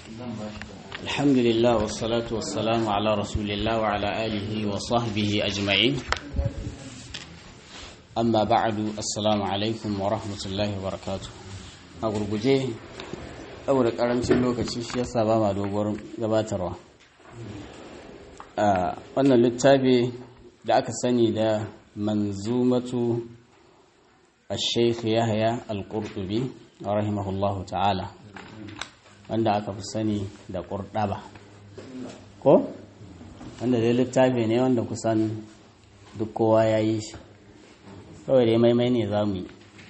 الحمد لله والصلاة والسلام على رسول الله وعلى آله وصحبه أجمعين أما بعد السلام عليكم ورحمة الله وبركاته أقول جيه أول ƙarancin lokaci shi yasa ba ma dogon gabatarwa a wannan littafi da aka sani da manzumatu الشيخ يحيى القرطبي رحمه الله تعالى wanda aka fi sani da ƙurɗaba ko wanda dai littafi ne wanda kusan duk kowa ya yi shi kawai dai maimai ne za mu yi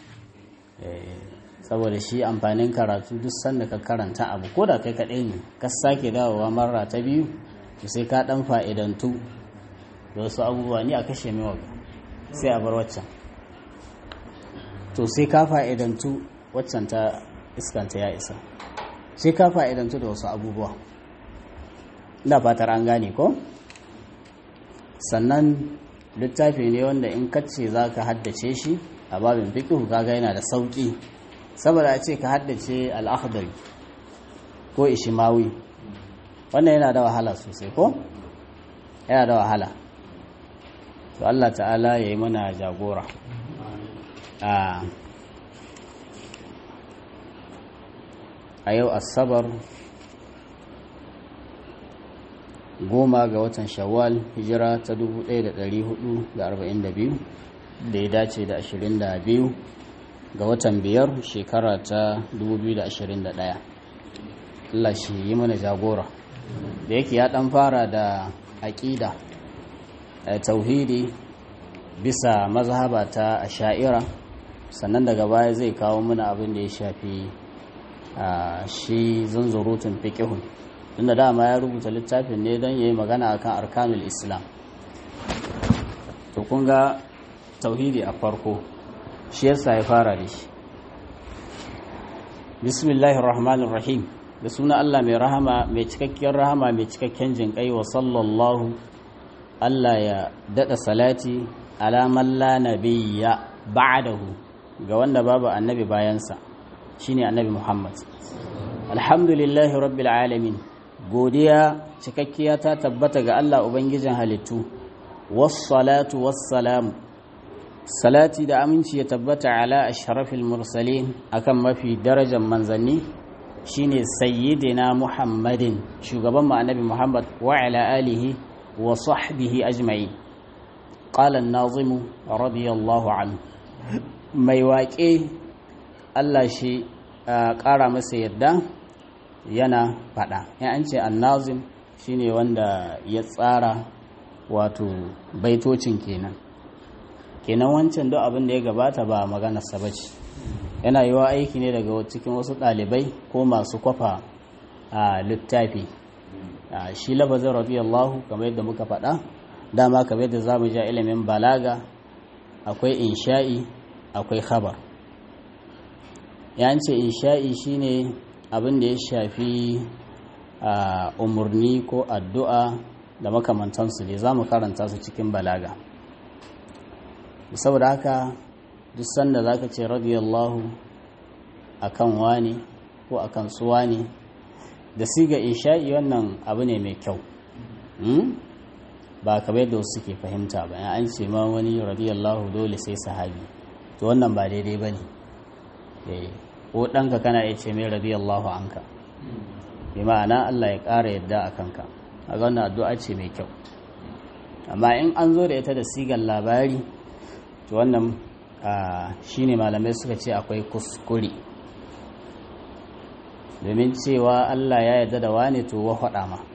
saboda shi amfanin karatu duk sanda ka karanta abu ko da kai kaɗai ne ka sake dawowa marra ta biyu to sai ka ɗan fa'idantu da wasu abubuwa ni a kashe mewa sai a bar waccan to sai ka fa'idantu waccan ta iskanta ya isa sai ka fa'idantu da wasu abubuwa da fatar an gane ko sannan littafi ne wanda in kacce za ka haddace shi a babin fikihu kaga yana da sauƙi saboda a ce ka haddace al'akhdari ko ishimawi wannan yana da wahala sosai ko yana da wahala to Allah ta'ala ya yi mana jagora a yau asabar goma ga watan shawwal hijira ta 1442 da ya dace da 22 ga watan biyar shekara ta 2021 Allah shi yi mana jagora da yake ya dan fara da aƙida tauhidi bisa mazhaba ta asha'ira sannan daga baya zai kawo mana abin da ya shafi shi zunzurutun fiƙihun tunda dama ya rubuta littafin ne don ya yi magana akan arkanul islam to kun ga tauhidi a farko shi yasa ya fara da shi bismillahir rahmanir rahim da suna Allah mai rahama mai cikakken rahama mai cikakken jinƙai wa sallallahu Allah ya daɗa salati alaman la nabiyya ba'dahu ga wanda babu annabi bayansa shine annabi Muhammad alhamdulillahi rabbil alamin godiya cikakkiya ta tabbata ga Allah ubangijin halittu wassalatu wassalamu salati da aminci ya tabbata ala ashrafil mursalin akan mafi darajar manzanni shine sayyidina Muhammadin shugaban mu annabi Muhammad wa ala alihi wa sahbihi ajma'in qala an-nazim radiyallahu anhu mai waƙe Allah shi ƙara masa yadda yana faɗa in an ce annazim shine wanda ya tsara wato baitocin kenan kenan wancan duk abin da ya gabata ba maganarsa ba ce yana yi wa aiki ne daga cikin wasu ɗalibai ko masu kwafa a littafi shi lafazin radiyallahu kamar yadda muka faɗa dama kamar yadda za mu ja ilimin balaga akwai insha'i akwai khabar ya ce insha'i shine abin da ya shafi umarni ko addu'a da makamantansu ne za mu karanta su cikin balaga saboda haka duk sanda za ka ce radiyallahu a kan wani ko a kan suwa ne da siga insha'i wannan abu ne mai kyau ba kamar yadda wasu suke fahimta ba an ce ma wani radiyallahu dole sai sahabi to wannan ba daidai ba ne ko ɗanka kana iya ce mai radiyallahu anka bi ma'ana Allah ya ƙara yadda a kanka a ga wannan addu'a ce mai kyau amma in an zo da ita da sigar labari to wannan shine malamai suka ce akwai kuskure domin cewa Allah ya yarda da wane to wa faɗa ma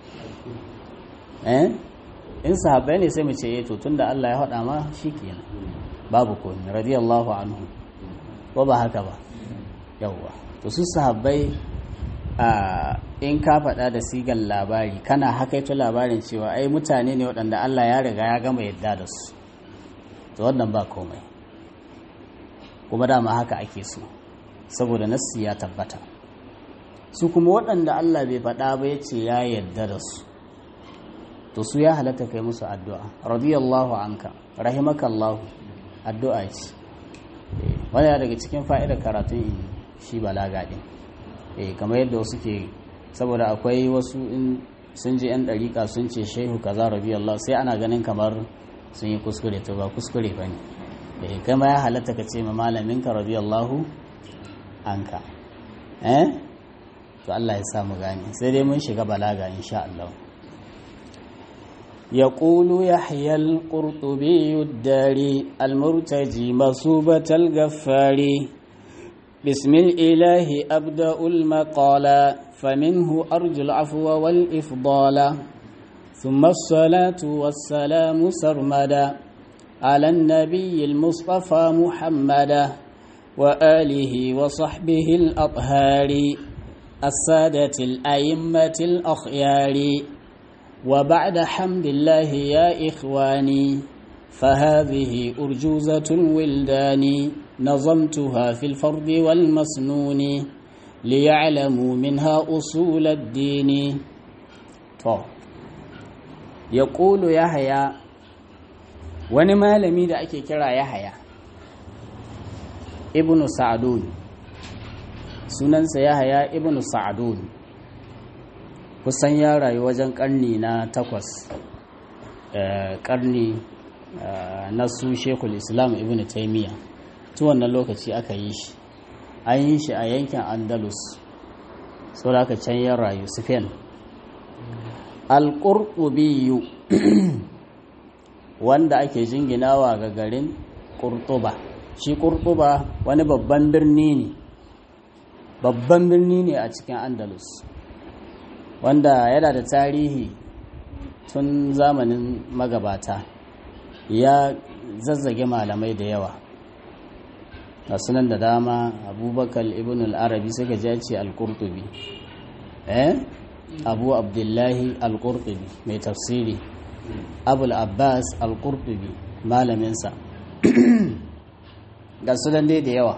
eh in sahabbai ne sai mu ce eh to tunda Allah ya faɗa ma shikenan babu komai radiyallahu anhu ko ba haka ba yawwa to su sahabbai a in ka faɗa da sigar labari kana hakaito labarin cewa ai mutane ne waɗanda Allah ya riga ya gama yadda da su to wannan ba komai kuma dama haka ake so saboda nassi ya tabbata su kuma waɗanda Allah bai faɗa ba ya ce ya yadda da su to su ya halatta kai musu addu'a radiyallahu anka rahimakallahu addu'a ce wani daga cikin fa'idar karatun shi balaga ɗin eh kamar yadda wasu ke saboda akwai wasu in sun ji 'yan ɗariƙa sun ce shehu kaza radiyallahu sai ana ganin kamar sun yi kuskure to ba kuskure ba ne eh kama ya halatta ka ce ma malaminka radiyallahu anka eh to Allah ya sa mu gane sai dai mun shiga balaga insha Allah يقول يحيى القرطبي الداري المرتجي مصوبة الغفار بسم الإله أبدأ المقال فمنه أرجو العفو والإفضال ثم الصلاة والسلام سرمدا على النبي المصطفى محمدا وآله وصحبه الأطهار السادة الأئمة الأخيار وبعد حمد الله يا إخواني فهذه أرجوزة الولدان نظمتها في الفرد والمسنون ليعلموا منها أصول الدين طب يقول يحيى wani malami da ake kira yahaya ibnu sa'adun sunansa yahaya ibnu sa'adun kusan ya rayu wajen karni na takwas karni na su shekul islam ibn taimiyya tu wannan lokaci aka yi shi an yi shi a yankin andalus saboda aka can ya rayu spain alƙurƙubiyu wanda ake jinginawa ga garin ƙurtuba shi ƙurtuba wani babban birni ne babban birni ne a cikin andalus wanda yana da tarihi tun zamanin magabata ya zazzage malamai da yawa a sunan da dama abubakar ibn al-arabi suka ji ce al-qurtubi eh abu abdullahi al-qurtubi mai tafsiri abul abbas al-qurtubi malaminsa ga sunan dai da yawa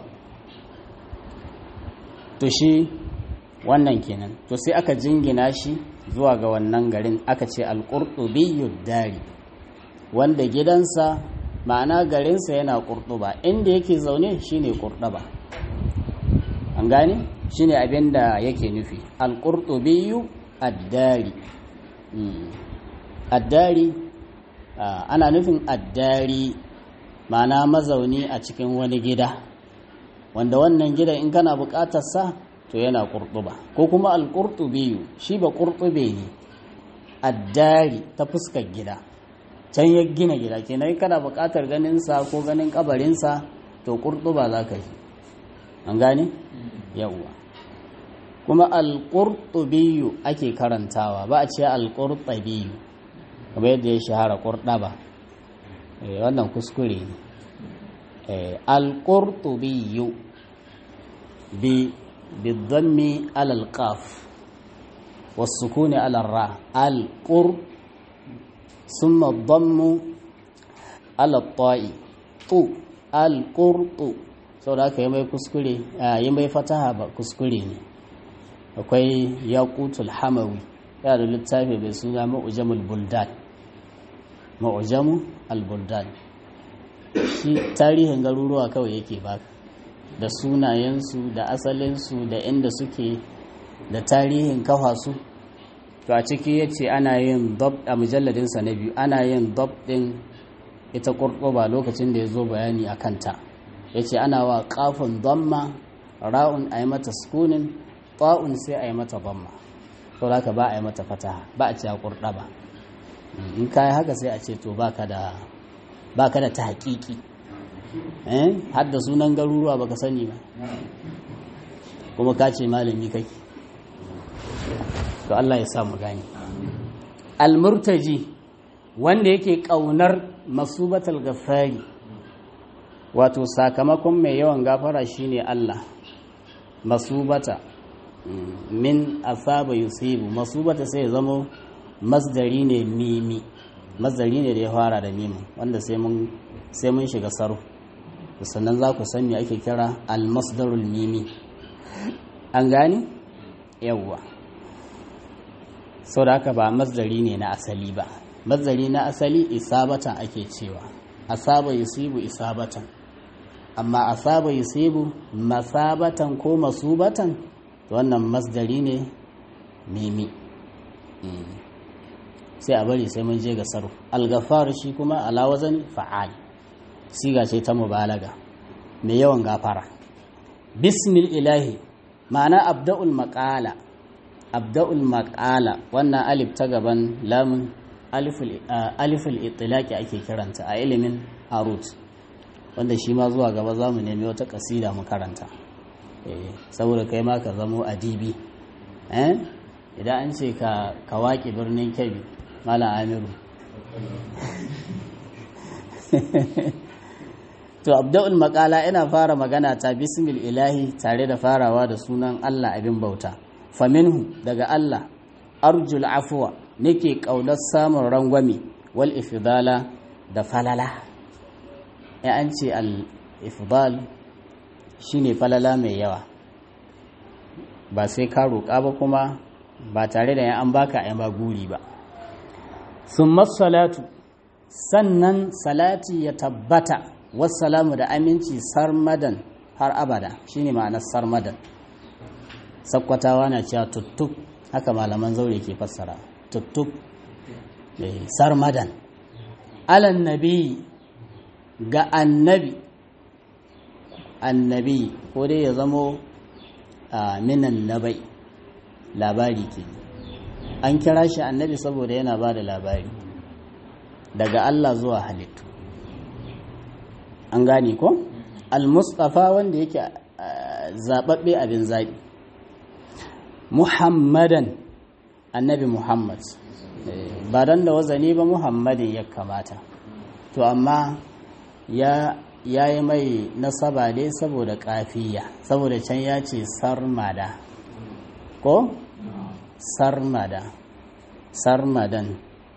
to shi wannan kenan to sai aka jingina shi zuwa ga wannan garin aka ce alƙurɗubiyyud dari wanda gidansa ma'ana garinsa yana ƙurɗuba inda yake zaune shine ƙurɗaba an gane shine abin da yake nufi alƙurɗubiyyu addari addari ana nufin addari ma'ana mazauni a cikin wani gida wanda wannan gidan in kana buƙatar sa to yana ƙurɗuba ko kuma alƙurɗubiyu shi ba ƙurɗube ne addari ta fuskar gida can ya gina gida kenan kana buƙatar ganinsa ko ganin ƙabarinsa to ƙurɗuba za ka yi an gane yawwa kuma alƙurɗubiyu ake karantawa ba a ce alƙurɗabiyu kamar yadda ya shahara ƙurɗaba wannan kuskure ne alƙurɗubiyu bi بالضم على القاف والسكون على الراء القر ثم الضم على الطاء طو القرط sau da aka yi mai kuskure yi mai fataha ba kuskure ne akwai yaqutul hamawi yana da littafi mai suna ma'ujamul buldan ma'ujamu al-buldan shi tarihin garuruwa kawai yake baka da sunayensu da asalinsu da inda suke da tarihin kafa su to a ciki ya ce ana yin dab a mujalladinsa na biyu ana yin dab ɗin ita ƙurƙuba lokacin da ya zo bayani a kanta ya ce ana wa ƙafin damma ra'un a yi mata sukunin ta'un sai a yi mata damma to haka ba a yi mata fataha ba a ce a ƙurɗaba in ka yi haka sai a ce to ba ka da ta haƙiƙi har da sunan garuruwa baka sani ba kuma ka ce malami kake to Allah ya sa mu gani almurtaji wanda yake kaunar masubatal gafari wato sakamakon mai yawan gafara shine Allah masubata min asaba yusibu masubata sai ya zamo masdari ne mimi masdari ne da ya fara da mimi wanda sai mun sai mun shiga sarfu sannan za ku san me ake kira almasdarul mimi an gani yawwa sau da haka ba masdari ne na asali ba masdari na asali isabatan ake cewa asaba yusibu isabatan amma asaba yusibu masabatan ko masubatan wannan masdari ne mimi sai a bari sai mun je ga sarf al-ghaffar shi kuma ala wazani fa'al siga ce ta mubalaga mai yawan gafara bismil ilahi ma'ana abda'ul maqala abda'ul maqala wannan alif ta gaban lamun aliful itilaki ake kiranta a ilimin arut wanda shi ma zuwa gaba za mu nemi wata kasida mu karanta saboda kai ma ka zamo adibi idan an ce ka waƙi birnin kebbi malam amiru to abda'ul makala ina fara magana ta bismil ilahi tare da farawa da sunan allah abin bauta faminhu daga allah arjul afuwa nake ƙaunar samun rangwame wal ifdala da falala ya an ce al-ifdal shine falala mai yawa ba sai ka roƙa ba kuma ba tare da yan an baka yan ba guri ba summa salatu sannan salati ya tabbata wassalamu da aminci sarmadan har abada shine ma'anar sarmadan sakkwatawa na cewa tuttuk haka malaman zaure ke fassara tuttub sarmadan alan nabi ga annabi annabi ko dai ya zamo minan nabai labari ke an kira shi annabi saboda yana ba da labari daga Allah zuwa halittu an gane ko al-mustafa wanda yake zababbe abin zaɓi muhammadan annabi muhammad ba don da wazani ba muhammadin ya kamata to amma ya yi mai nasaba ne saboda kafiya saboda can ya ce sarmada ko sarmada sarmadan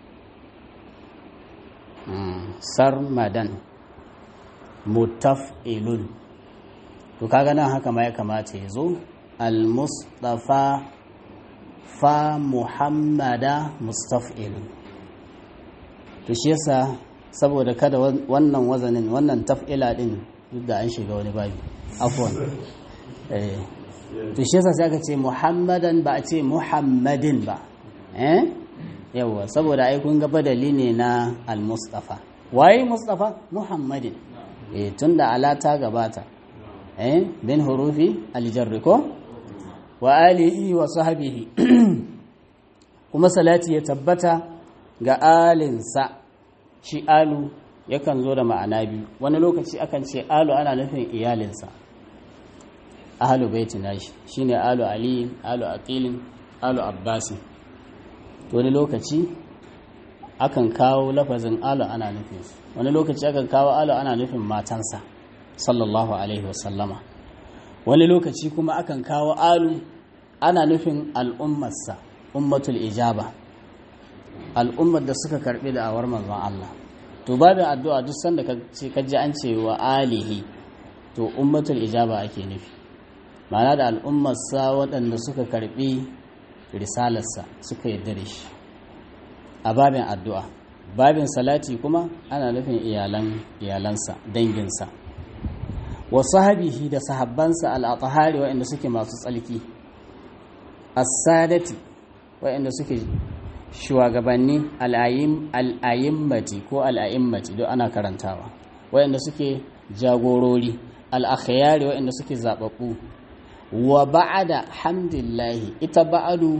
sarmadan mutaf'ilun to kaga nan haka ma ya kamata ya zo al-mustafa fa muhammada mustaf'ilun to shi yasa saboda kada wannan wazanin wannan taf'ila din duk da an shiga wani babi afwan eh to shi yasa sai aka ce muhammadan ba a ce muhammadin ba eh yawa saboda ai kun ga badali ne na al-mustafa waye mustafa muhammadin eh tunda ala ta gabata eh bin hurufi al-jarr ko wa alihi wa sahbihi kuma salati ya tabbata ga alinsa shi alu yakan zo da ma'ana biyu wani lokaci akan ce alu ana nufin iyalinsa ahalu baiti nashi shine alu aliyin alu aqilin alu abbasin wani lokaci akan kawo lafazin alu ana nufin wani lokaci akan kawo alu ana nufin matansa sallallahu alaihi wasallama wani lokaci kuma akan kawo alu ana nufin al'ummarsa ummatul ijaba al'ummar da suka karbi da awar manzon Allah to babin addu'a duk sanda ka ji an ce wa alihi to ummatul ijaba ake nufi ma'ana da al'ummarsa waɗanda suka karbi risalarsa suka yarda da shi a babin addu'a babin salati kuma ana nufin iyalan iyalansa danginsa wa sahabihi da sahabbansa al'atahari waɗanda suke masu tsalki as-sadati waɗanda suke shugabanni al'ayimmati ko al'ayimmati don ana karantawa waɗanda suke jagorori al'akhayari waɗanda suke zaɓaɓɓu wa ba'ada hamdillahi ita ba'adu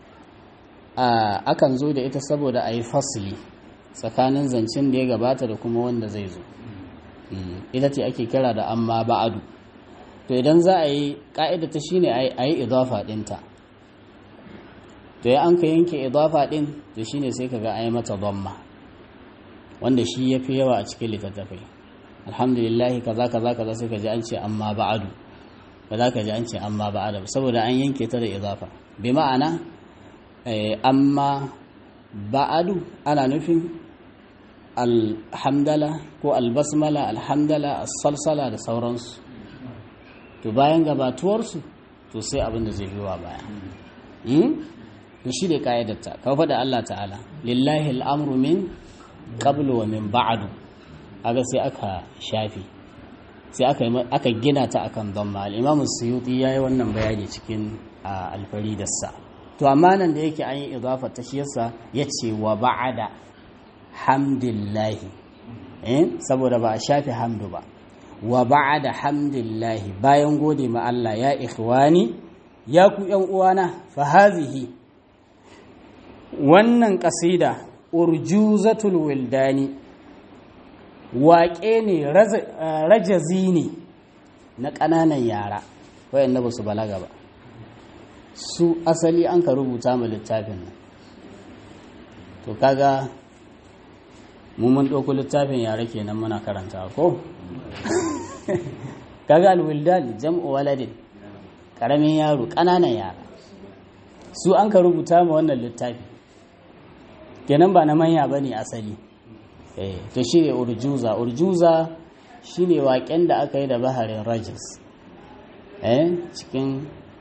akan zo da ita saboda a yi fasili tsakanin zancen da ya gabata da kuma wanda zai zo ita ce ake kira da amma ba'adu to idan za a yi ƙa'ida ta shine a yi idafa ɗinta to ya an ka yanke idafa ɗin to shine sai ka ga a yi mata dhamma wanda shi ya fi yawa a cikin littattafai alhamdulillahi kaza kaza kaza sai ka ji an ce amma ba'adu ba za ka ji an ce amma ba'adu saboda an yanke ta da idafa bi ma'ana amma ba'adu ana nufin alhamdala ko albasmala alhamdala salsala da sauransu to bayan gabatuwarsu to sai abin da zai biwa baya to shi ne ƙa'idarta kawo faɗa Allah ta'ala lillahi al'amru min qablu wa min ba'adu aga sai aka shafi sai aka gina ta akan dhamma al-imam suyuti yayi wannan bayani cikin alfaridarsa to amma nan da yake an yi idafa ta shi yasa ya ce wa ba'ada hamdillahi eh saboda ba a shafe hamdu ba wa ba'ada hamdillahi bayan gode ma Allah ya ikhwani ya ku yan uwana fa hazihi wannan kasida urjuzatul wildani waƙe ne rajazi ne na ƙananan yara wayanda ba su balaga ba su asali an ka rubuta ma littafin nan to kaga mu mun ɗauko littafin yara kenan muna karanta ko kaga alwildan jam'u waladin ƙaramin yaro ƙananan yara su an ka rubuta ma wannan littafi kenan ba na manya ba ne asali to shi ne urjuza urjuza shi ne waƙen da aka yi da baharin rajis cikin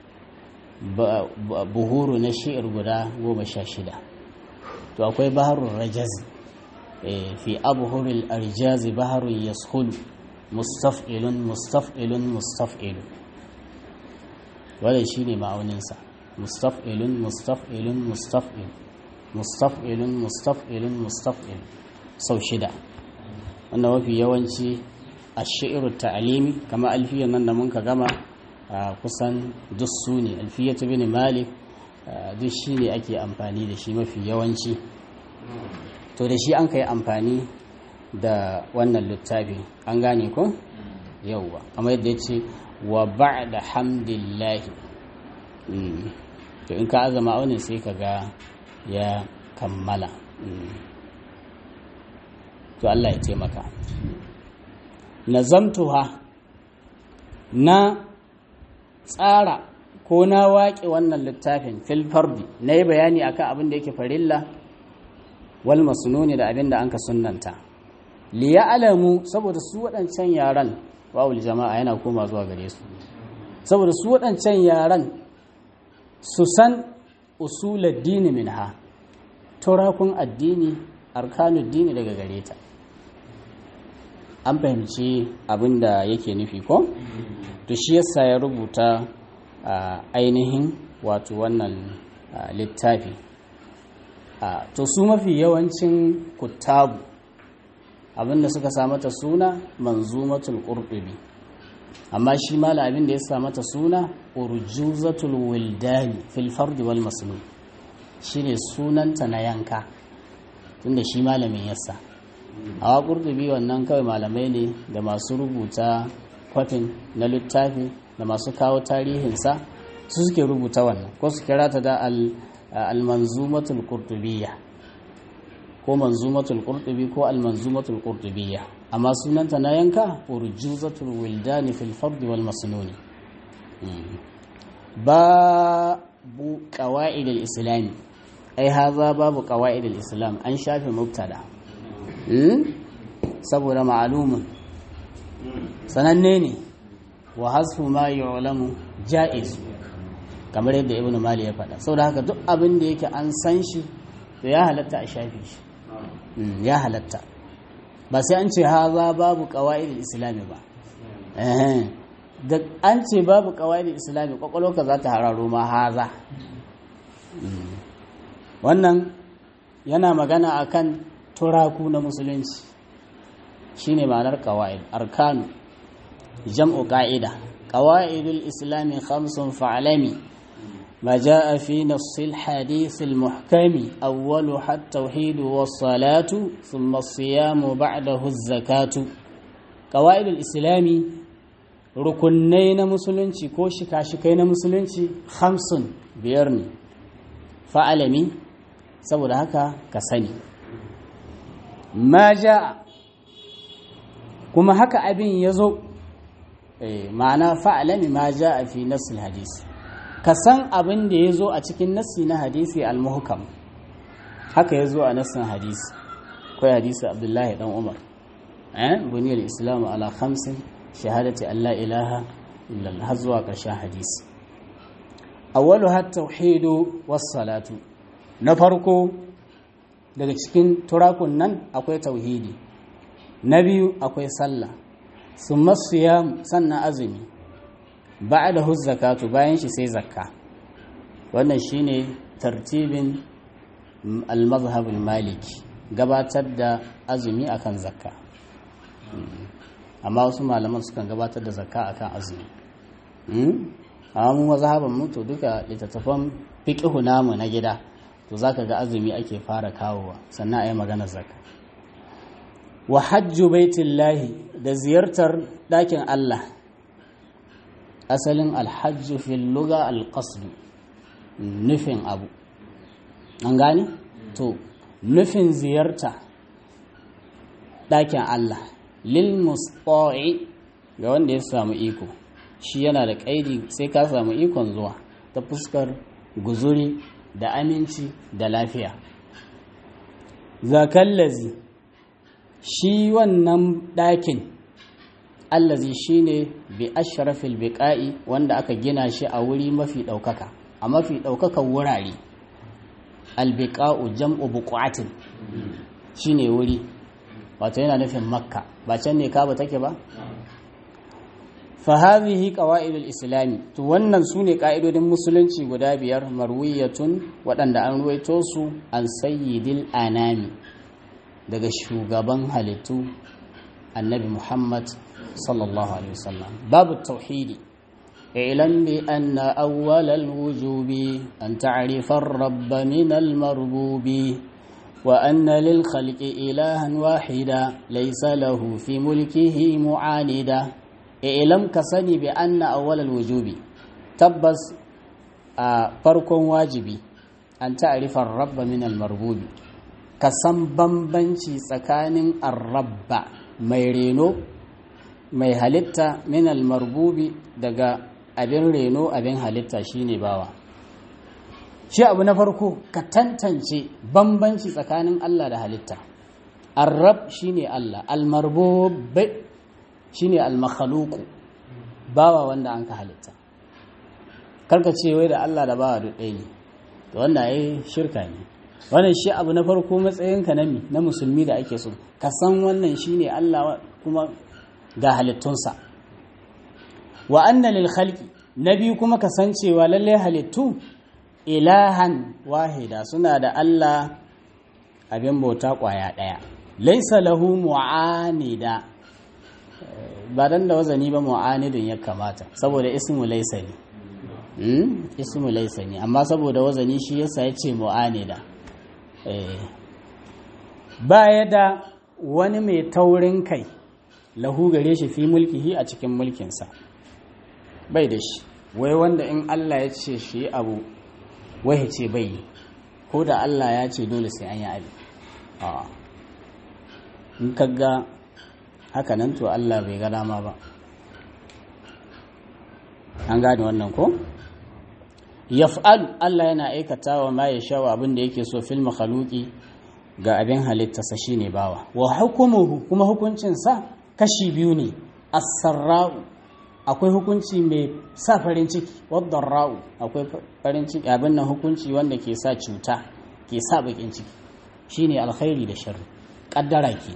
buhuru na shi'ir guda goma sha shida to akwai baharun rajazi fi abuhuril arjazi baharun yashulu mustaf'ilun mustaf'ilun mustaf'ilun wadda shi ne ma'auninsa mustaf'ilun mustaf'ilun mustaf'ilun mustaf'ilun mustaf'ilun mustaf'ilun sau shida wanda mafi yawanci a shi'iru ta'alimi kama alfiyan nan da mun ka gama kusan duk su ne alfiyatu bin malik duk shi ne ake amfani da shi mafi yawanci to da shi an ka yi amfani da wannan littafi an gane ko yauwa kamar yadda ya ce wa ba'da hamdillahi to in ka azama wani sai ka ga ya kammala to Allah ya taimaka nazamtuha na tsara ko na waƙe wannan littafin fil fardi na yi bayani akan abin da yake farilla wal masnuni da abin da an ka sunnanta li alamu saboda su waɗancan yaran wawul jama'a yana koma zuwa gare su saboda su waɗancan yaran su san usulad dini minha turakun addini arkanud dini daga gare ta an fahimci abin da yake nufi ko to shi yasa ya rubuta ainihin wato wannan littafi to su mafi yawancin kuttabu abinda suka sa mata suna manzumatul qurtubi amma shi mala abin da ya sa mata suna urjuzatul wildani fil fardi wal masnun shine sunanta na yanka tunda shi malamin yasa a qurtubi wannan kawai malamai ne da masu rubuta kwafin na littafi da masu kawo tarihinsa su suke rubuta wannan ko su kira ta da al-manzumatul qurtubiyya ko manzumatul qurtubi ko al-manzumatul qurtubiyya amma sunanta na yanka urjuzatul wildani fil fard wal masnuni babu qawaid al-islam ai haza babu qawaid al-islam an shafe mubtada saboda ma'lumun sananne ne wa hasfu ma yu'lamu ja'iz kamar yadda ibnu mali ya faɗa saboda haka duk abin da yake an san shi to ya halatta a shafe shi ya halatta ba sai an ce haza babu qawaid islami ba da an ce babu qawaid islami kwakwalwarka za ta hararo ma haza wannan yana magana akan turaku na musulunci shine ma'anar qawaid arkanu jam'u qa'ida qawaidul islami khamsun fa'lami ما جاء في نص الحديث المحكم أولها التوحيد والصلاة ثم الصيام بعده الزكاة قواعد الإسلام ركنين مسلنci ko shika-shikai na musulunci hamsin biyar ne fa'alami saboda haka ka sani ma ja kuma haka abin ya zo ma'ana fa'alami ma ja a fi nasil hadisi ka san abin da ya zo a cikin nassi na hadisi al-muhkam haka ya zo a nassin hadisi kai hadisi abdullahi dan umar eh buniyar islam ala khamsin shahadati an la ilaha illallah har zuwa ƙarshen hadisi awwalu hat tauhidu was salatu na farko daga cikin turakun nan akwai tauhidi na biyu akwai sallah summa siyam sannan azumi ba'dahu zakatu bayan shi sai zakka wannan shine tartibin al-mazhab al-maliki gabatar da azumi akan zakka amma wasu malaman sukan gabatar da zakka akan azumi amma mu mazhaban mu to duka littattafan fiqhu namu na gida to zaka ga azumi ake fara kawowa sannan ayi maganar zakka wa hajju baitillahi da ziyartar dakin Allah asalin alhajju fil lugha alqasd nufin abu an gane to nufin ziyarta dakin Allah lil musta'i ga wanda ya samu iko shi yana da kaidi sai ka samu ikon zuwa ta fuskar guzuri da aminci da lafiya zakallazi shi wannan ɗakin allazi shine bi ashrafil biqa'i wanda aka gina shi a wuri mafi ɗaukaka a mafi ɗaukakan wurare albiqa'u jam'u buqatin shine wuri wato yana nufin makka ba can ne kaba take ba fa hadhihi qawaidul islami to wannan sune ka'idodin musulunci guda biyar marwiyatun waɗanda an ruwaito su an sayyidil anami daga shugaban halittu annabi muhammad sallallahu alaihi wasallam babu tauhidi اعلم بأن أول الوجوب أن تعرف الرب من المربوب وأن للخلق إلها واحدا ليس له في ملكه معاندا اعلم كسني بأن أول الوجوب تبس فرق واجبي أن تعرف الرب من المربوب كسن بمبنشي سكان الرب ميرينو mai halitta min almarbubi daga abin reno abin halitta shine bawa shi abu na farko ka tantance bambanci tsakanin Allah da halitta arrab shine Allah almarbub shine almakhluq bawa wanda an ka halitta karka ce wai da Allah da bawa duk ɗaya ne to wannan ai shirka ne wannan shi abu na farko matsayinka na mi na musulmi da ake so ka san wannan shine Allah kuma ga halittunsa wa anna lil khalqi nabi kuma kasancewa lalle halittu ilahan wahida suna da Allah abin bauta kwaya daya laysa lahu mu'anida ba dan da wazani ba mu'anidin ya kamata saboda ismu laysa ne hmm? ismu laysa ne amma saboda wazani shi yasa ya ce mu'anida eh baya da wani mai taurin kai lahu gare shi fi mulkihi a cikin mulkinsa bai da shi wai wanda in Allah ya ce shi abu wai ce bai yi ko da Allah ya ce dole sai an yi abi in kaga haka nan to Allah bai ga dama ba an gane wannan ko yaf'al Allah yana aikata wa ma ya shawa abin da yake so fil makhluqi ga abin halittarsa shine bawa wa hukumuhu kuma hukuncinsa kashi biyu ne as-sarra'u akwai hukunci mai sa farin ciki wadda ra'u akwai farin ciki abin nan hukunci wanda ke sa cuta ke sa bakin ciki shine alkhairi da sharri kaddara ke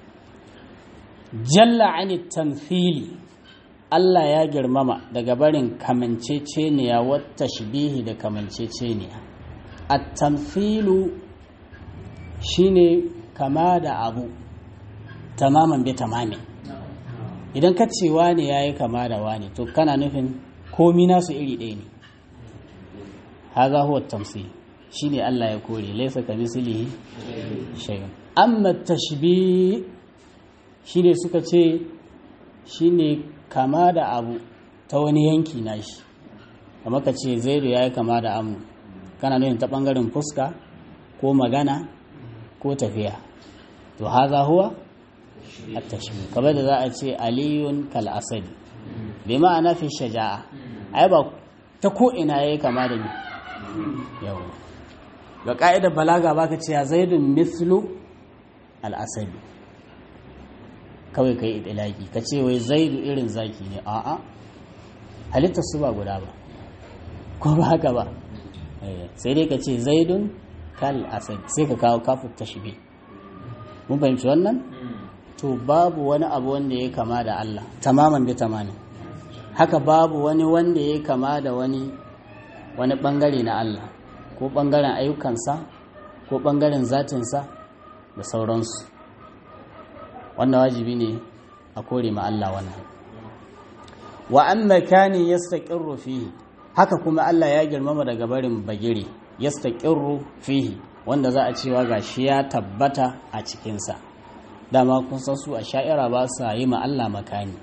jalla ani tamthili Allah ya girmama daga barin kamanceceniya wata shibihi da kamanceceniya at-tamthilu shine kama da abu tamaman bi tamamin idan ka ce wane ya yi kama da wane to kana nufin komi nasu iri ɗaya ne haza huwa tamsi shi ne Allah ya kore laisa ka mislihi shay'un amma tashbih shi ne suka ce shi ne kama da abu ta wani yanki nashi kama ka ce zaidu ya yi kama da amu kana nufin ta ɓangaren fuska ko magana ko tafiya to haza huwa التشبيه kamar da za a ce aliyun kal asadi bi ma'ana fi shaja'a ai ba ta ko ina yayi kama da ni yawa ga ka'idar balaga baka ce ya zaidun mithlu al asadi kawai kai idlaki ka ce wai zaidu irin zaki ne a'a halittar su ba guda ba ko ba haka ba sai dai ka ce zaidun kal asadi sai ka kawo kafin tashbih mun fahimci wannan to babu wani abu wanda ya kama da Allah tamaman bi tamamin haka babu wani wanda ya kama da wani wani bangare na Allah ko ɓangaren ayyukansa ko ɓangaren zatinsa da sauransu wannan wajibi ne a kore ma Allah wannan wa an makani yastaqirru fihi haka kuma Allah ya girmama daga barin bagire yastaqirru fihi wanda za a cewa gashi ya tabbata a cikinsa dama kun san su a sha'ira ba sa yi ma Allah makani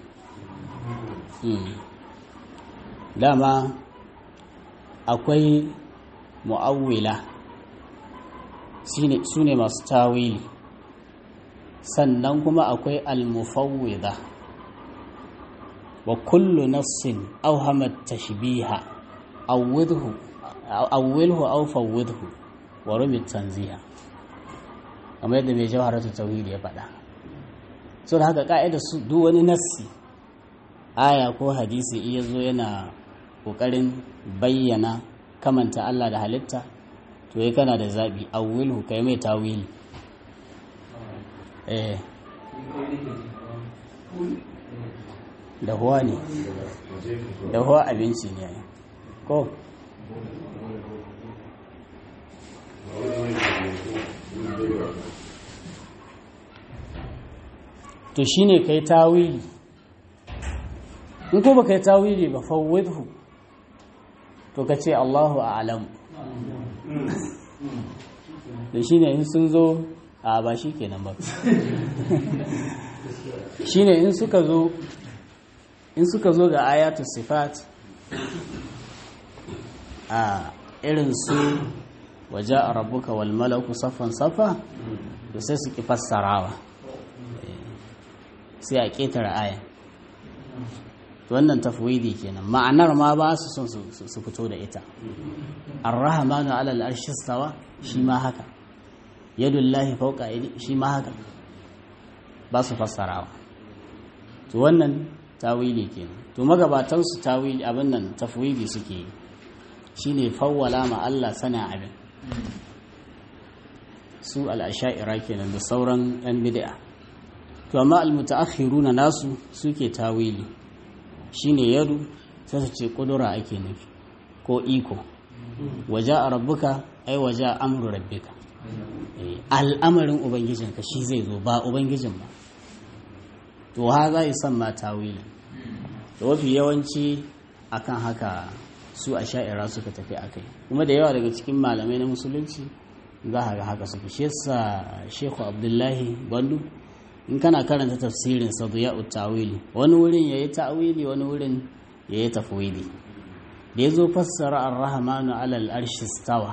dama akwai mu'awwila su ne masu tawili sannan kuma akwai almufawwida wa kullu nafsin awhamat tashbiha awwidhu awwilhu aw fawwidhu wa rumit tanziha kamar yadda mai jawharatu tauhid ya faɗa so da haka ka'ida su duk wani nassi aya ko hadisi iya zo yana kokarin bayyana kamanta Allah da halitta to yi kana da zaɓi awwilhu kai mai tawili eh da huwa ne da huwa abinci ne ko to shine kai tawili in ko baka yi tawili ba fawwidhu to ka ce Allahu a'lam da shine in sun zo a ba shi kenan ba shine in suka zo in suka zo ga ayatu sifat a irin su waje a rabbuka wal malaku saffan saffa to sai su ki fassarawa sai a ƙetare aya wannan tafwidi kenan ma'anar ma ba su son su fito da ita ar-rahmanu 'ala al-arshi stawa shi ma haka yadullahi fawqa aydi shi ma haka ba su fassarawa to wannan tawili kenan to magabatan su tawili abin nan tafwidi suke yi shine fawwala ma Allah sana abin su al-asha'ira kenan da sauran yan bid'a to amma al-mutaakhiruna nasu suke tawili shine yadu sai su ce kudura ake nufi ko iko waje a rabbuka ai waje a amuru rabbika al'amarin ubangijinka shi zai zo ba ubangijin ba to ha za yi son ma tawili da wafi yawanci akan haka su a sha'ira suka tafi akai kuma da yawa daga cikin malamai na musulunci za a ga haka suka shi yasa shekhu abdullahi gwandu in kana karanta tafsirin sa ya tawili wani wurin yayi ta'wili wani wurin yayi tafwili da yazo fassara ar-rahmanu 'ala al-arshi stawa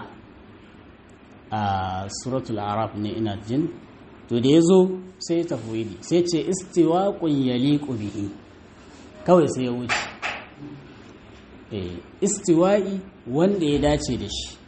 a suratul araf ne ina jin to da yazo sai tafwili sai ce istiwaqun yaliqu bihi kawai sai ya wuce eh istiwa'i wanda ya dace da shi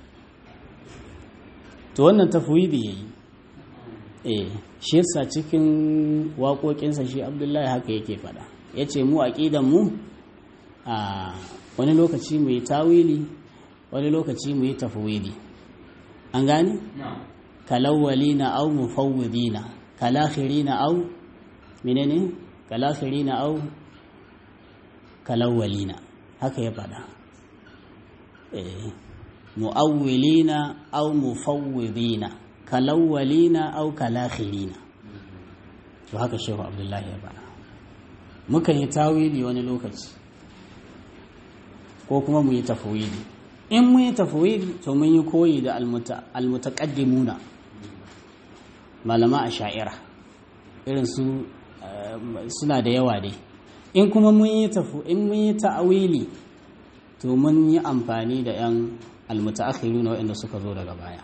to wannan tafwili yayi eh shi yasa cikin waƙoƙinsa shi abdullahi haka yake faɗa ya ce mu aƙidan mu a wani lokaci mu yi tawili wani lokaci mu yi tafwili an gani? kalawwalina au mufawwidina kalakhirina au menene kalakhirina au kalawwalina haka ya faɗa eh mu'awwilina au mufawwidina kalawwalina au kalakhirina to haka shehu abdullahi ya faɗa muka yi tawili wani lokaci ko kuma mu yi tafwili in mun yi tafwili to mun yi koyi da almutaqaddimuna malama a sha'ira irin su suna da yawa dai in kuma mun yi tafu in mun yi ta'awili to mun yi amfani da yan almutaakhiruna waɗanda suka zo daga baya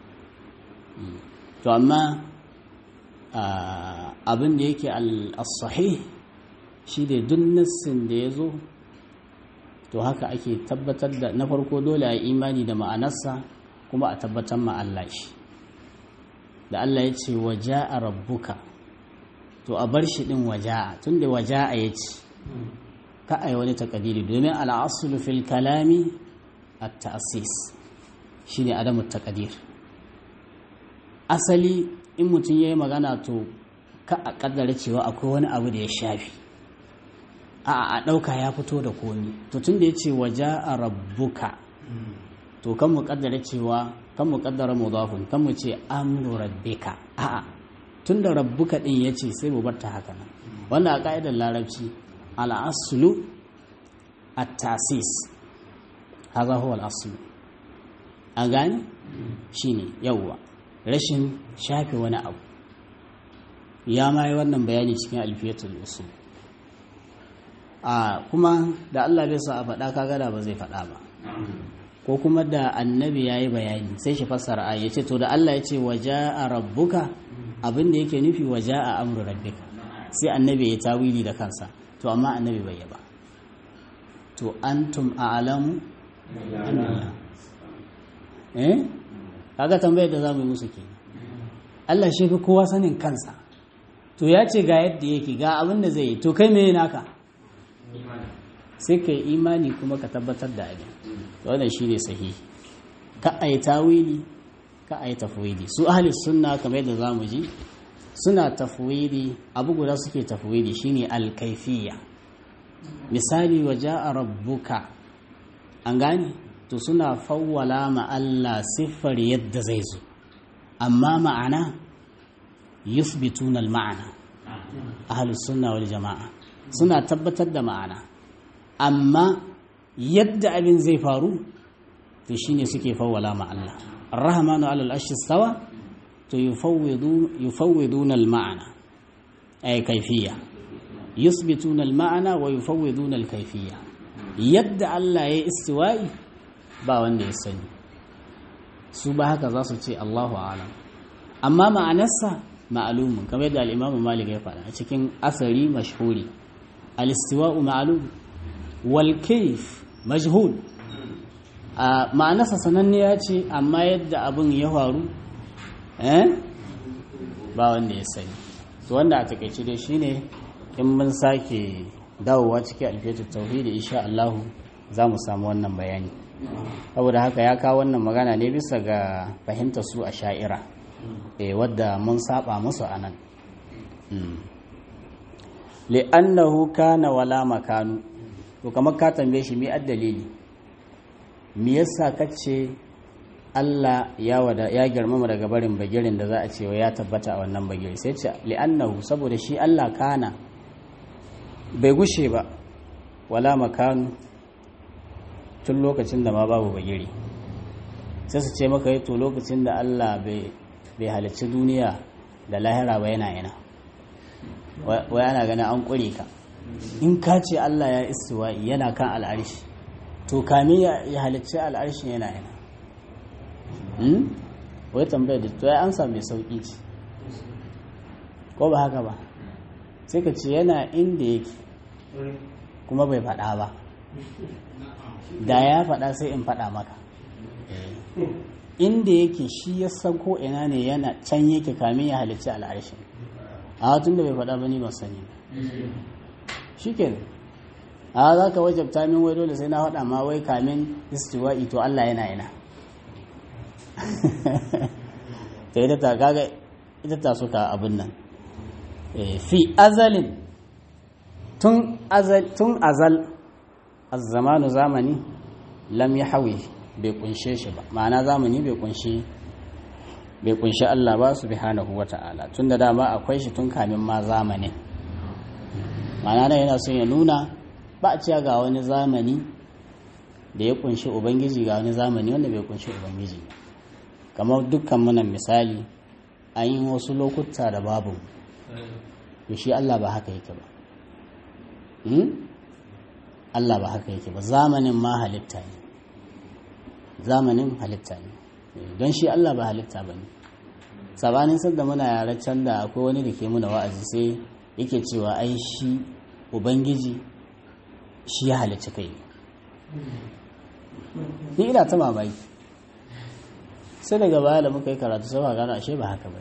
to amma abin da yake al-sahih shi da duk nassin da ya zo to haka ake tabbatar da na farko dole a imani da ma'anarsa kuma a tabbatar ma Allah shi da Allah ya ce waja'a rabbuka to a bar shi din waja'a tunda waja'a ya ce ka ai wani takadiri domin al'asulu fil kalami at-ta'sis shine adamu takadir asali in mutum ya yi magana to ka a kaddara cewa akwai wani abu da ya shafi a a ɗauka ya fito da komi to tun da ya ce waje a rabbuka to kan mu kaddara cewa kan mu kaddara mudafun kan mu ce amru rabbika a'a tunda rabbuka din yace sai mu bar ta haka nan wannan a ka'idar larabci al-aslu at-tasis hadha huwa al-aslu an gane shine yawwa rashin shafe wani abu ya ma yi wannan bayani cikin alfiyatul usul a kuma da Allah bai sa a faɗa kaga da ba zai faɗa ba ko kuma da annabi ya yi bayani sai shi fassara a ya ce to da Allah ya ce waje a rabbuka abin da yake nufi waje a amru rabbika sai annabi ya tawili da kansa to amma annabi bai yi ba to antum a'lamu eh kaga tambayar da zamu yi musu ke Allah shi fi kowa sanin kansa to ya ce ga yadda yake ga abin da zai yi to kai me naka sai ka yi imani kuma ka tabbatar da abin wannan shi ne sahihi ka a yi tawili ka a yi tafwidi su ahli sunna kamar yadda za mu ji suna tafwidi abu guda suke tafwidi shine alkaifiya misali waje a rabbuka an gane to suna fawwala ma Allah siffar yadda zai zo amma ma'ana yuthbituna al-ma'ana ahlus sunna wal jama'a suna tabbatar da ma'ana amma yadda abin zai faru to shine suke fawwala ma Allah ar-rahmanu 'ala al-arshi istawa to yufawwidu yufawwiduna al-ma'ana ay kayfiyya yuthbituna al-ma'ana wa yufawwiduna al-kayfiyya yadda Allah ya istiwa'i ba wanda ya sani su ba haka za su ce Allahu a'lam amma ma'anarsa ma'lumun kamar yadda al-Imam Malik ya faɗa cikin asari mashhuri al-istiwa'u ma'lum wal kayf majhul a ma'anarsa sananniya ce amma yadda abin ya faru eh ba wanda ya sani to wanda a takaice dai shine in mun sake dawowa cikin alfiyatul tauhidi insha Allah za mu samu wannan bayani saboda haka ya kawo wannan magana ne bisa ga fahimtar su a sha'ira eh wadda mun saba musu anan li'annahu kana wala makanu to kamar ka tambaye shi mi dalili me yasa kace Allah ya wada ya girmama daga barin bagirin da za a cewa ya tabbata a wannan bagiri sai ce li'annahu saboda shi Allah kana bai gushe ba wala makanu tun lokacin da ma babu bagiri sai su ce maka to lokacin da Allah bai halicci duniya da lahira ba yana yana wa yana ganin an ƙure ka in ka ce Allah ya istiwa yana kan al'arshi to kame ya halicci al'arshin yana yana wai tambayar da to ya ansa mai sauƙi ce ko ba haka ba sai ka ce yana inda yake kuma bai faɗa ba da ya faɗa sai in faɗa maka inda yake shi ya san ko ina ne yana can yake kamin ya halicci al'arshin a tun da bai faɗa ba ni ban sani shi ke a za ka wajabta min wai dole sai na faɗa ma wai kamin istiwa'i to Allah yana yana ta ita ta kaga ita ta suka abin nan fi azalin tun azal tun azal azzamanu zamani lam ya hawi bai kunshe shi ba ma'ana zamani bai kunshi bai kunshi Allah ba subhanahu wata'ala tun da dama akwai shi tun kamin ma zamanin ma'ana nan yana son ya nuna ba a cewa ga wani zamani da ya kunshi ubangiji ga wani zamani wanda bai kunshi ubangiji kamar dukkan munan misali an yi wasu lokuta da babu to shi Allah ba haka yake ba Allah ba haka yake ba zamanin ma halitta ne zamanin halitta ne don shi Allah ba halitta ba ne sabanin sadda muna yare can da akwai wani da ke muna wa'azi sai yake cewa ai shi ubangiji shi ya halicci kai ni ina ta mamaki sai daga baya da muka yi karatu sai gano ashe ba haka ba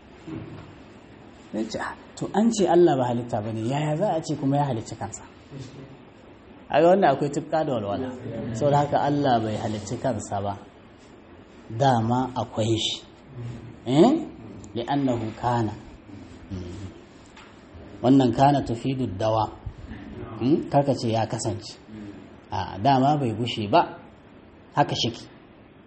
ne to an ce Allah ba halitta ba ne yaya za a ce kuma ya halicci kansa a ga wanda akwai tufka da walwala sau da haka Allah bai halicci kansa ba dama akwai shi eh li'annahu kana wannan kana tufidu dawa kaka ce ya kasance a dama bai gushe ba haka shiki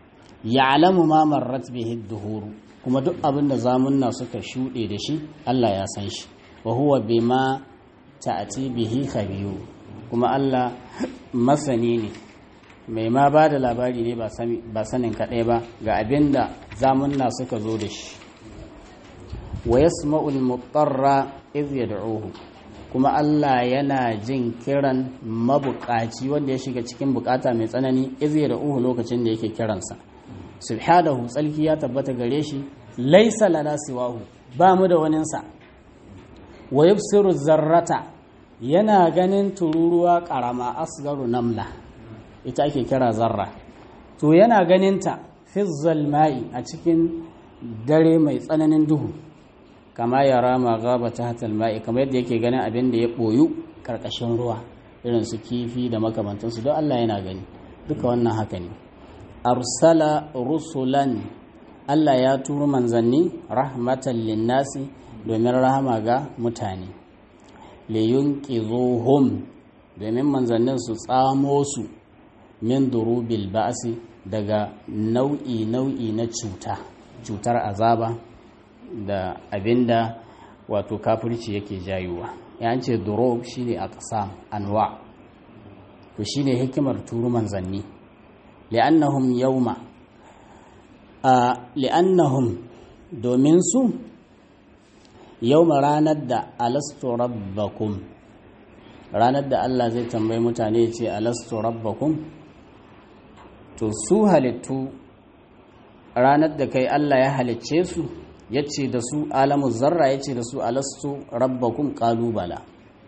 ya'lamu ma marrat bihi duhuru kuma duk abin da zamunna suka shuɗe da shi Allah ya san shi wa huwa bima ta'ati bihi khabiru kuma Allah masani ne mai ma ba da labari ne ba sanin kaɗai ba ga abin da zamunna suka zo da shi wa yasma'ul mutarra iz yad'uhu kuma Allah yana jin kiran mabukaci wanda ya shiga cikin bukata mai tsanani iz yad'uhu lokacin da yake kiransa subhanahu tsalki ya tabbata gare shi laisa lana siwahu ba mu da waninsa wa yubsiru zarrata yana ganin tururuwa karama asgaru namla ita ake kira zarra to yana ganinta fi zalma'i a cikin dare mai tsananin duhu kama ya rama gaba ta hatal ma'i kamar yadda yake ganin abin da ya ɓoyu ƙarƙashin ruwa irin su kifi da makamantansu don Allah yana gani duka wannan haka ne arsala rusulan Allah ya turo manzanni rahmatan linnasi domin rahama ga mutane liyunqizuhum domin manzannin su tsamo su min durubil ba'si daga nau'i nau'i na cuta cutar azaba da abinda wato kafirci yake jayuwa ya ce durub shine aqsam anwa to shine hikimar turu manzanni li'annahum yawma a li'annahum domin su yawma ranar da alastu rabbakum ranar da Allah zai tambayi mutane ce alastu rabbakum to su halittu ranar da kai Allah ya halicce su ya ce da su alamu zarra ya ce da su alastu rabbakum kalubala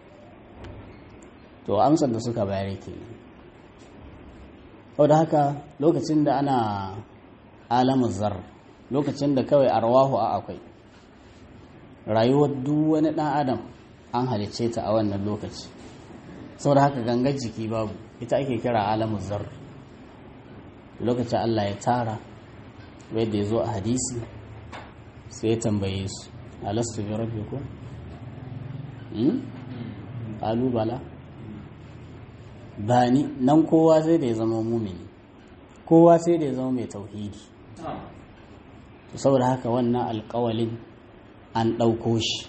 to amsar da suka bayar ke sau da haka lokacin da ana alamu zar lokacin da kawai arwahu a akwai rayuwar duk wani ɗan adam an halicce ta a wannan lokaci sau da haka gangar jiki babu ita ake kira alamu zar lokacin allah ya tara wadda ya zo a hadisi sai ya tambaye su alastu bi rabbikum hmm qalu bala bani nan kowa sai da ya zama mumini kowa sai da ya zama mai tauhidi saboda haka wannan alƙawalin an ɗauko shi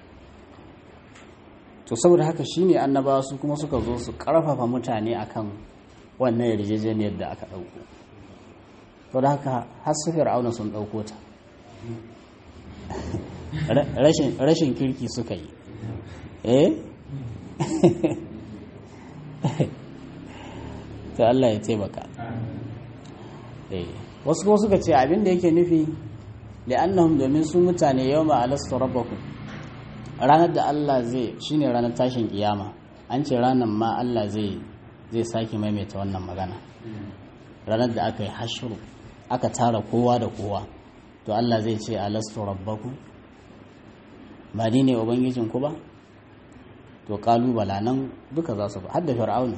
to saboda haka shine annabawa su kuma suka zo su ƙarfafa mutane akan wannan yarjejeniyar da aka ɗauko saboda haka har su fir'auna sun ɗauko ta rashin kirki suka yi eh ta Allah ya taimaka wasu kuma suka ce abinda yake nufi li'annahum domin su mutane yau ma alastu rabbakum ranar da Allah zai shine ranar tashin kiyama an ce ranar ma Allah zai zai sake maimaita wannan magana ranar da aka yi hashuru aka tara kowa da kowa to Allah zai ce alastu rabbakum ba ni ne ubangijinku ba to kalubala nan duka za su ba har da fir'auna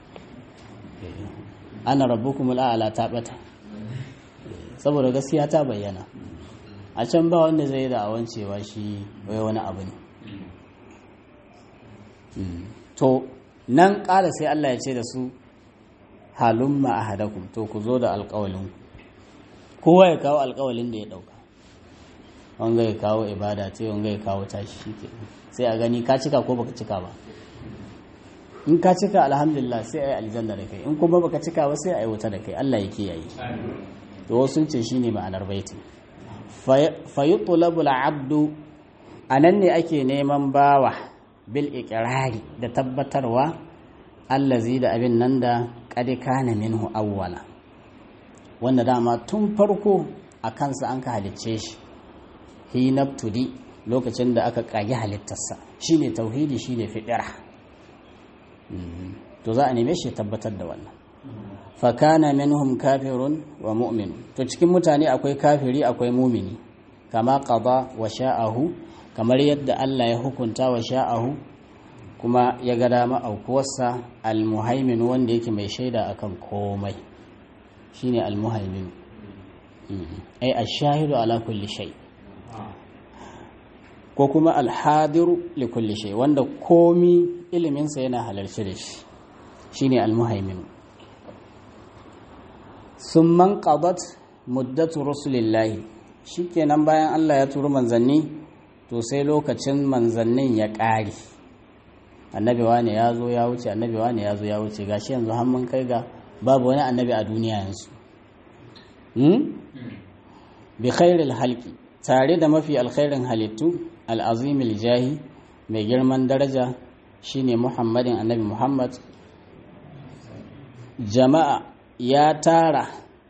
ana rabbukum al'ala ta bata saboda gaskiya ta bayyana a can ba wanda zai da awan cewa shi wai wani abu ne to nan ƙara sai Allah ya ce da su halumma ahadakum to ku zo da alƙawalin kowa ya kawo alƙawalin da ya ɗauka wanga ya kawo ibada ce wanga ya kawo tashi shike sai a gani ka cika ko baka cika ba in ka cika alhamdulillah sai a yi aljanna da kai in kuma baka cika ba sai a yi wuta da kai Allah ya kiyaye to wasu ce shine ma'anar baiti fa yutlabu al-abdu anan ne ake neman bawa bil iqrari da tabbatarwa allazi da abin nan da qad kana minhu awwala wanda dama tun farko a kansa an ka halicce shi hinabtudi lokacin da aka kage halittarsa shine tauhidi shine fidira to za a neme shi tabbatar da wannan fakana minhum kafirun wa mu'min to cikin mutane akwai kafiri akwai mumini kama qada wa sha'ahu kamar yadda Allah ya hukunta wa sha'ahu kuma ya ga dama aukuwarsa almuhaimin wanda yake mai shaida akan komai shine almuhaimin ai ash-shahidu ala kulli shay' ko kuma alhadiru likulli shay wanda komi iliminsa yana halarci da shi shine almuhaimin summan qadat muddatu rasulillahi shikenan bayan Allah ya turu manzanni to sai lokacin manzannin ya ƙare annabi wane ya zo ya wuce annabi wane ya zo ya wuce gashi yanzu har mun kai ga babu wani annabi a duniya yanzu bi khairil halki tare da mafi alkhairin halittu al'azimil jahi mai girman daraja shine muhammadin annabi muhammad jama'a ya tara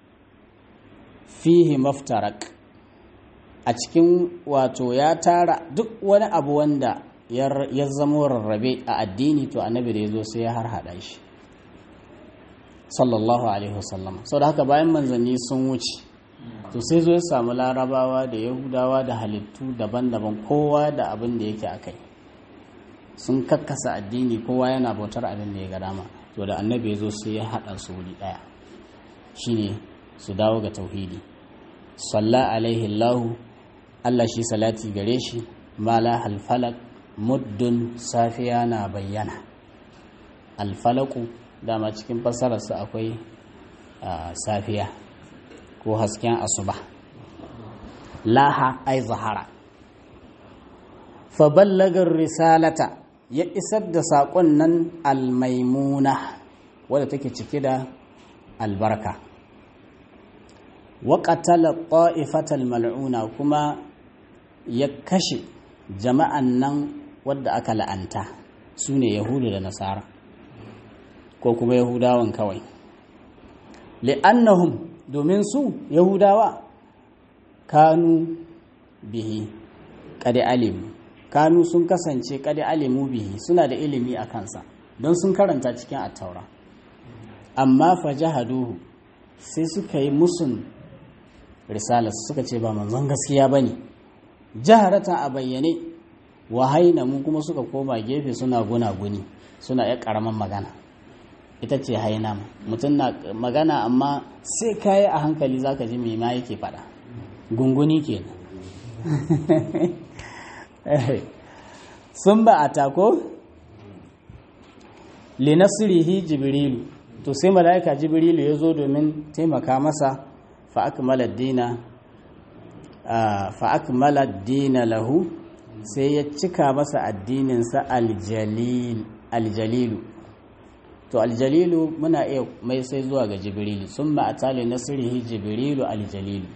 fihi maftarak a cikin wato ya tara duk wani abu wanda ya zamo rarrabe a addini to annabi da ya zo sai ya harhaɗa shi sallallahu alaihi wasallam sau da haka bayan manzanni sun wuce to sai zo ya samu larabawa da yahudawa da halittu daban-daban kowa da abin da yake a kai sun kakkasa addini kowa yana bautar abin da ya ga dama to da annabi ya zo sai ya haɗa su wuri ɗaya shine su dawo ga tauhidi salla alaihi allahu allah shi salati gare shi mala halfalak muddin safiya na bayyana alfalaku dama cikin fassararsa akwai safiya ko hasken asuba laha ai zahara faballagar risalata ya isar da saƙon nan almaimuna wadda take cike da albarka waƙatala ta'ifatal mal'una kuma ya kashe jama'an nan wadda aka la'anta su ne yahudu da nasara ko kuma yahudawan kawai li'annahum domin su yahudawa kanu bihi kadi alimu kanu sun kasance kadi alimu bihi suna da ilimi a kansa don sun karanta cikin attaura amma fajahaduhu sai suka yi musun risalarsu suka ce ba manzon gaskiya ba ne jaharatan a bayyane wahaina mu kuma suka koma gefe suna guna-guni suna ya karaman magana ita ce haina mutum na magana amma sai kayi a hankali zaka ji mai ma yake fada gunguni ke sun ba a tako linasirihi jibrilu to sai mala'ika jibrilu ya zo domin taimaka masa fa'akmalar dina fa'akmalar dina lahu sai ya cika masa addininsa aljalilu to aljalilu muna iya mai sai zuwa ga jibrilu sun ma'atali nasirihi jibrilu aljalilu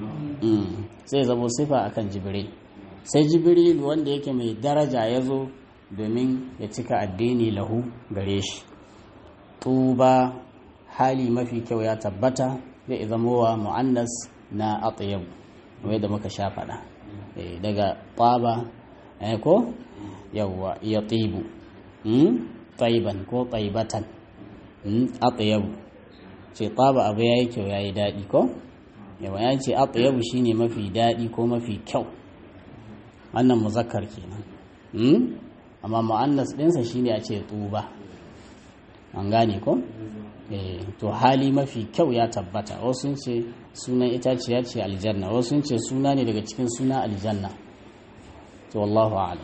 sai zamo sifa akan jibril sai jibrilu wanda yake mai daraja ya zo domin ya cika addini lahu gare shi tuba hali mafi kyau ya tabbata zai zamowa mu'annas na atyabu wai da muka sha faɗa daga taba ko yawwa ya tibu taiban ko taibatan atyabu ce taba abu yayi kyau yayi daɗi ko yawa ya ce atyabu shine mafi daɗi ko mafi kyau wannan muzakkar kenan amma mu'annas ɗinsa shine a ce tuba an gane ko to hali mafi kyau ya tabbata wasu ce sunan itaciya ce aljanna wasu ce suna ne daga cikin suna aljanna to wallahu a'lam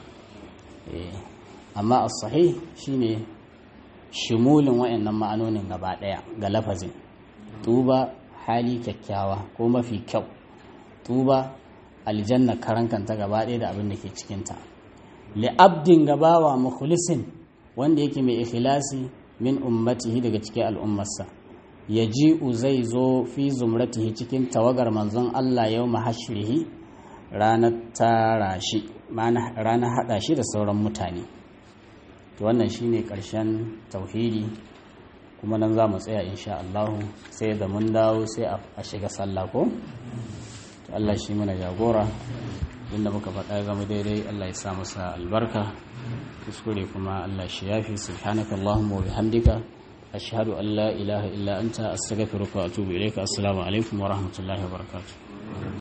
amma as-sahih shine shimulin wayannan ma'anonin gaba daya ga lafazin tuba hali kyakkyawa ko mafi kyau tuba aljanna karankanta gaba daya da abin da ke cikinta li abdin gabawa mukhlisin wanda yake mai ikhlasi min ummatihi daga cikin al'ummarsa ya ji'u zai zo fi zumratihi cikin tawagar manzon Allah yau mahashirihi ranar tara shi ranar haɗa shi da sauran mutane to wannan shine ƙarshen tauhidi kuma nan za mu tsaya insha Allah sai da mun dawo sai a shiga sallah ko to Allah shi mana jagora inda muka faɗa zama daidai Allah ya sa masa albarka kuskure kuma Allah shi yafi subhanaka Allahumma wa bihamdika ashhadu an la ilaha illa anta astaghfiruka wa atubu ilayka assalamu alaikum wa rahmatullahi wa barakatuh